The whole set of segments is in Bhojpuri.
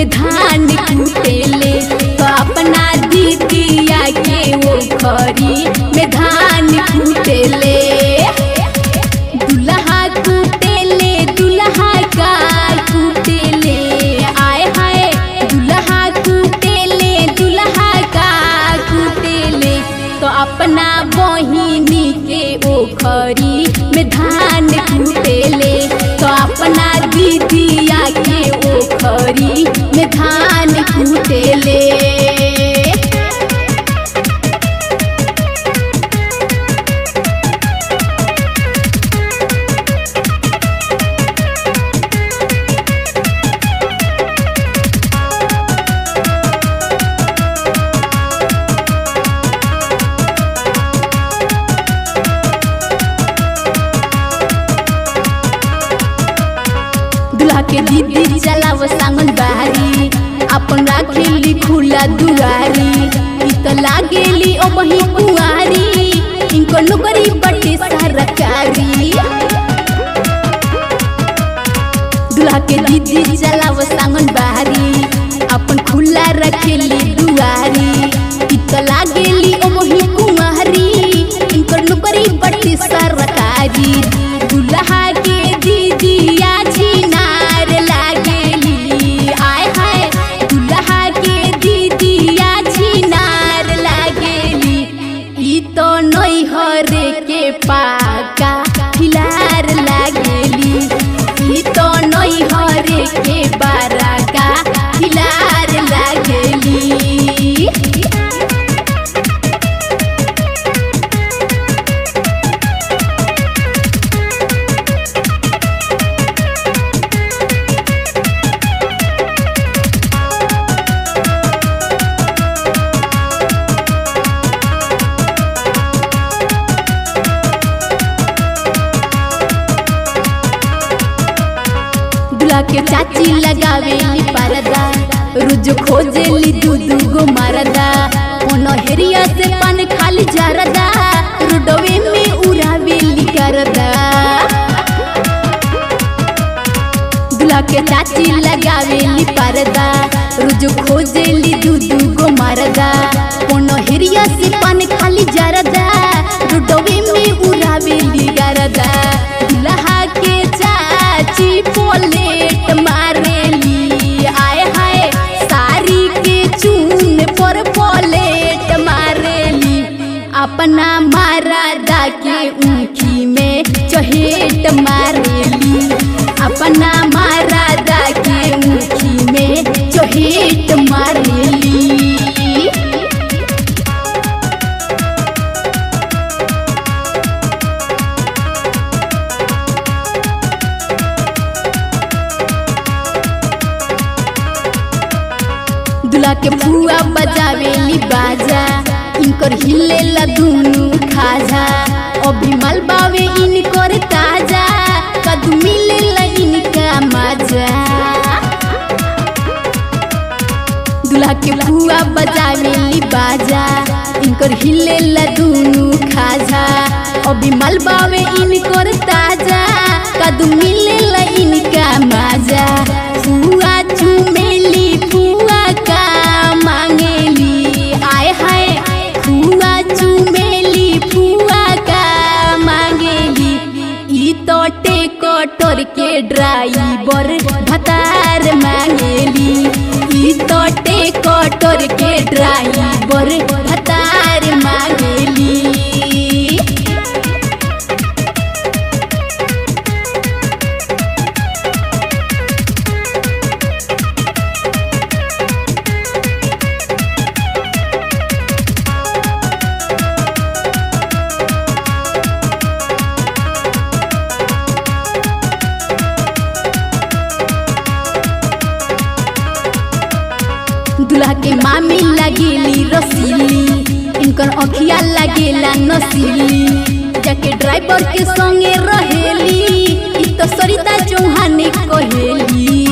में धान कुटेले तो अपना दीदिया के वो खरी में धान कुटेले दुल्हा कुटेले दुल्हा का कुटेले आए हाय दुल्हा कुटेले दुल्हा का कुटेले तो अपना बहिनी के ओखरी में धान कुटेले तो अपना दीदिया के ओखरी में धान कुटेले दुल्हा के दीदी चलाव सांगन बारी अपन राखेली खुला दुआरी ई त लागेली ओ बही कुआरी इनको नौकरी बटे सरकारी दुल्हा के दीदी चलाव सांगन बारी अपन खुला रखेली दुआरी ई त लागेली ओ बही कुआरी इनको नौकरी बटे सरकारी दुल्हा के दीदिया छिनार लागेली आय हाय दुल्हा के दीदिया छिनार लागेली ई तो नैहर के पाका खिलार लागेली ई तो नैहर के बाराका खिलार लागेली दूल्हा के चाची लगावेली परदा रोज खोजेली दू दू गो मरदा ओनो हेरिया से पान खाली जरदा रोडवे में उड़ावेली करदा दूल्हा के चाची लगावेली परदा रोज खोजेली दू दू गो मरदा ओनो हेरिया से पान खाली जरदा रोडवे में उड़ावेली करदा दूल्हा के चाची पोलेट मारेली आए हाय साड़ी के चून पर पोलेट मारेली अपना मारादा के ऊखी में चहेट मारेली अपना मारादा के ऊखी में चहेट मारेली दूल्हा के फुआ बजावेली बाजा इनकर हिलेला दुनु खाजा अभी मलबावे इनकर ताजा कदू मिलेला इनका मजा दूल्हा के फुआ बजावेली बाजा इनकर हिलेला दुनु खाजा अभी मलबावे इनकर ताजा कदू मिलेला इनका मजा फुआ चुमेली फुआ का मांगेली आय हाय फुआ चुमेली फुआ का मांगेली ई तो टेकटर के ड्राइवर भतार मांगेली ई तो टेकटर के ड्राइवर भतार मांगेली दूल्हा के मामी लगेली रसीली इनकर अखिया लगेला नसीली जाके ड्राइवर के संगे रहेली ई तो सरिता चौहान कहेली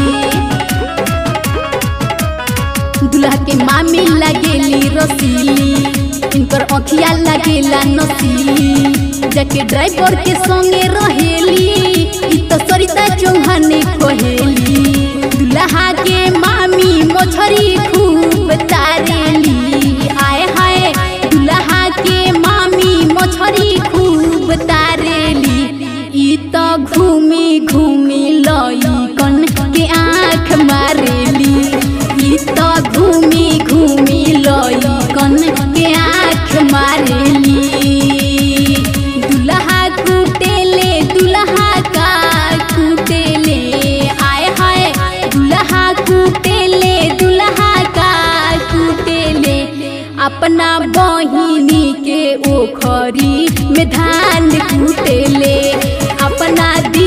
दूल्हा के मामी लगेली रसीली इनकर अखिया लगेला नसीली जाके ड्राइवर के संगे रहेली ई तो सरिता चौहान कहेली दूल्हा के मामी मछरी खूब तारेली आए हाय दुल्हा के मामी मछरी खूब तारेली ई तो घूमी घूमी लई कन के आँख मारेली ई तो घूमी घूमी लई कन के आँख मारेली दुल्हा कुटेले दुल्हा का कुटेले आए हाय दुल्हा कुटेले दुल्हा का कुटेले अपना बहिनी के ओखरी में धान कुटेले अपना